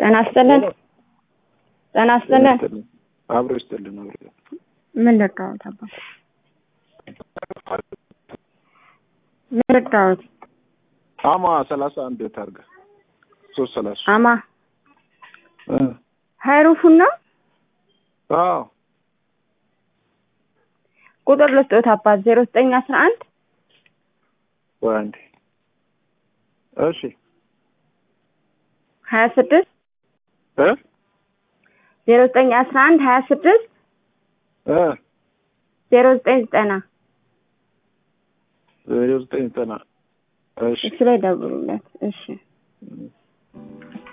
ጤና ይስጥልን። ጤና ይስጥልን። አብሮ ይስጥልን። አብሮ ምን ልርዳዎት አባ? ምን ልርዳዎት? አማ ሰላሳ አንድ ታርገ ሶስት ሰላሳ አማ ሀይሩፉን ነው አዎ ቁጥር ልስጦት አባት ዜሮ ዘጠኝ አስራ አንድ ወይ አንዴ እሺ ሀያ ስድስት እ ዜሮ ዘጠኝ አስራ አንድ ሀያ ስድስት እ ዜሮ ዘጠኝ ዘጠና ዜሮ ዘጠኝ ዘጠና እሺ እሱ ላይ ደውሉለት። እሺ